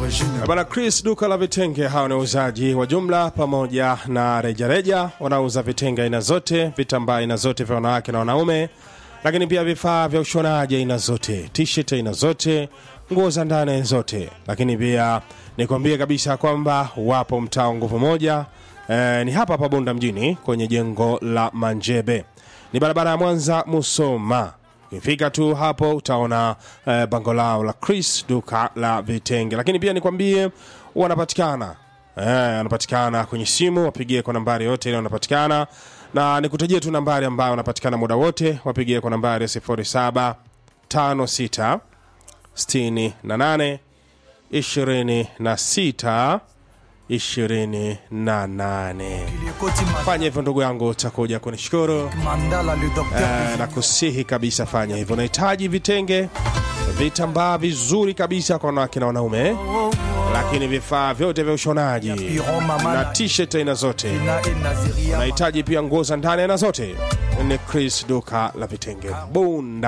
d'origine. Bwana Chris, duka la vitenge, hao ni wauzaji wa jumla pamoja na rejareja. Wanauza vitenge aina zote, vitambaa aina zote vya wanawake na wanaume, lakini pia vifaa vya ushonaji aina zote, t-shirt aina zote, nguo za ndani aina zote. Lakini pia nikwambie kabisa kwamba wapo mtaa wa nguvu moja eh, ni hapa hapa Bunda mjini kwenye jengo la Manjebe, ni barabara ya Mwanza Musoma. Ukifika tu hapo utaona eh, bango lao la Chris duka la vitenge, lakini pia nikwambie wanapatikana eh, wanapatikana kwenye simu, wapigie kwa nambari yote ile wanapatikana, na nikutajie tu nambari ambayo wanapatikana muda wote, wapigie kwa nambari ya 0756 68 26 28. Koti Fanya hivyo ndugu yangu, utakuja kunishukuru. Mandala, le docteur. Eh, na kusihi kabisa fanya hivyo. Unahitaji vitenge, vitambaa vizuri kabisa kwa wanawake na wanaume, lakini vifaa vyote vya ushonaji Piron, Mama, na t-shirt aina zote. na et Naziria. Unahitaji pia nguo za ndani aina zote. Ni Chris duka la vitenge Bunda.